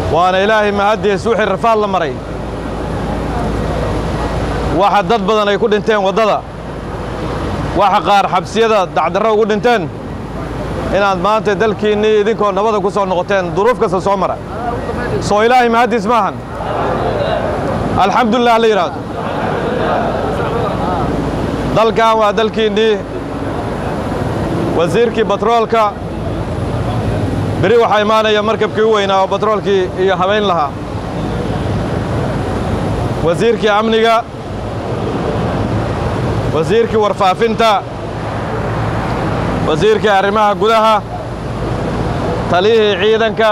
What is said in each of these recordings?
waana ilaahay mahaddiis wixii rafaad la maray waxa dad badan ay ku dhinteen waddada waxa qaar xabsiyada dacdarro ugu dhinteen inaad maanta dalkiinnii idinkoo nabada ku soo noqoteen duruuf kasta soo mara soo ilaahay mahaddiis maahan alxamdulilah la yidhaahdo dalkan waa dalkiinnii wasiirkii batroolka beri waxaa imaanaya markabkii u weynaa oo batroolkii iyo habayn lahaa wasiirkii amniga wasiirkii warfaafinta wasiirkii arrimaha gudaha taliyihii ciidanka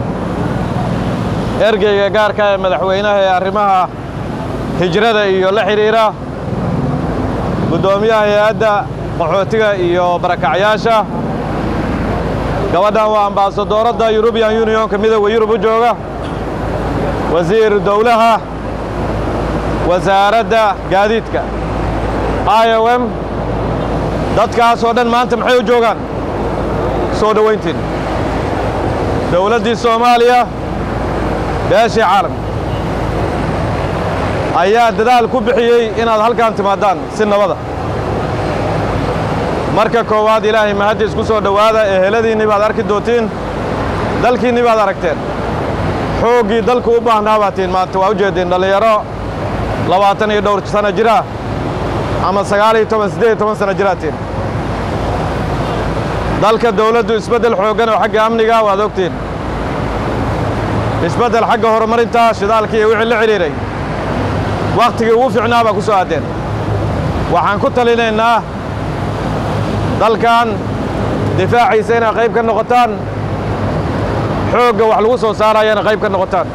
ergeyga gaarka ee madaxweynaha ee arrimaha hijrada iyo la xidhiidha guddoomiyaha hay-adda qaxootiga iyo barakacyaasha gabadhan waa ambaasadooradda yurubiyan yuniyonka midooda yurub u jooga wasiiru dowlaha wasaaradda gaadiidka i o m dadkaasoo dhan maanta maxay u joogaan soo dhowayntiin dowladdii soomaaliya beeshii caalamka ayaa dadaal ku bixiyey inaad halkan timaadaan si nabada marka koowaad ilaahay mahaddiis ku soo dhowaada eheladiinnii baad arki doontiin dalkiinnii baad aragteen xooggii dalku u baahnaa baad tihiin maanta waa u jeediin dhallinyaro labaatan iyo dhowr sanno jira ama sagaal iyo toban siddeed iyo toban sanno jiraad tihiin dalka dawladdu isbeddel xooggan oo xagga amniga waad ogtiin isbeddel xagga horumarinta shidaalka iyo wixii la xidhiiray wakhtigii ugu fiicnaa baa ku soo aaddeen waxaan ku talinaynaa dalkan difaaciisa inaad qayb ka noqotaan xoogga wax lagu soo saarayana qayb ka noqotaan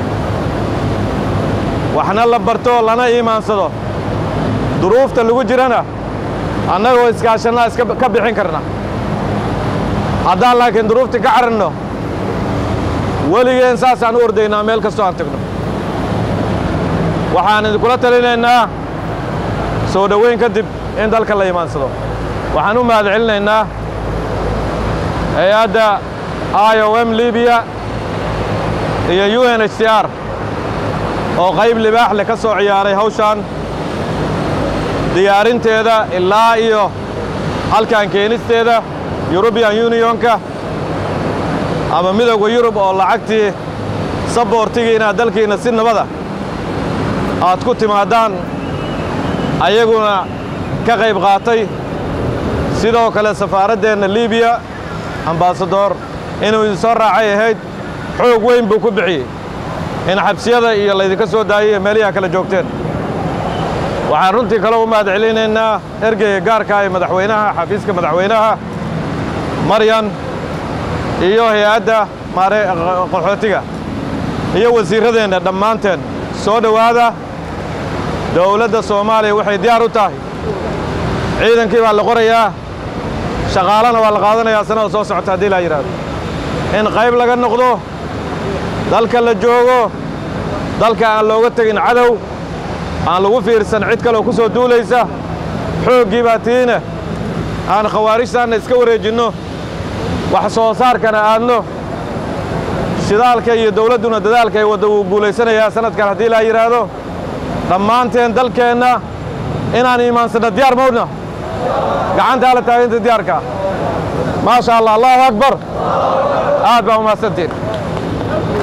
waxna la barto lana iimaansado duruufta lagu jirana annagoo iskaashannaa iska ka bixin karna haddaan laakiin duruuftii ka caranno weligeen saasaan u ordaynaa meel kastoo aan tagno waxaan idinkula talinaynaa soo dhoweyn kadib in dalka la imaansado waxaan u mahad celinaynaa hay-adda i o m libiya iyo u n h c r oo qayb libaax leh ka soo ciyaaray hawshan diyaarinteeda ilaa iyo halkan keenisteeda yurubiyan yuniyonka ama midowda yurub oo lacagtii saboortigii inaad dalkiinna si nabada aad ku timaadaan ayaguna ka qayb qaatay sidoo kale safaaraddeenna libiya ambaasadoor inuu idinsoo raacay ahayd xoog weyn buu ku bixiyey in xabsiyada iyo laydinka soo daayay iyo meelihi kala joogteen waxaan runtii kale u mahad celinaynaa ergeyga gaarka ee madaxweynaha xafiiska madaxweynaha maryan iyo hay-adda maare qaxootiga iyo wasiirradeenna dhammaanteen soo dhowaada dawladda soomaaliya waxay diyaar u tahay ciidankii baa la qorayaa shaqaalana waa la qaadanayaa sanada soo socota haddii laa yidhaahdo in qayb laga noqdo dalka la joogo dalka aan looga tegin cadow aan lagu fiirsan cid kaleoo ku soo duulaysa xooggii baa tiine aan khawaarijtaanna iska wareejinno wax soo saarkana aadno shidaalka iyo dawladduna dadaalka ay wadda wuu guulaysanayaa sanadkan haddii laa yidhaahdo dhammaanteen dalkeenna inaan iimaansanno diyaar mawdna gacantaa la taaginta diyaarka maasha allah allahu akbar aad baa umahadsantiin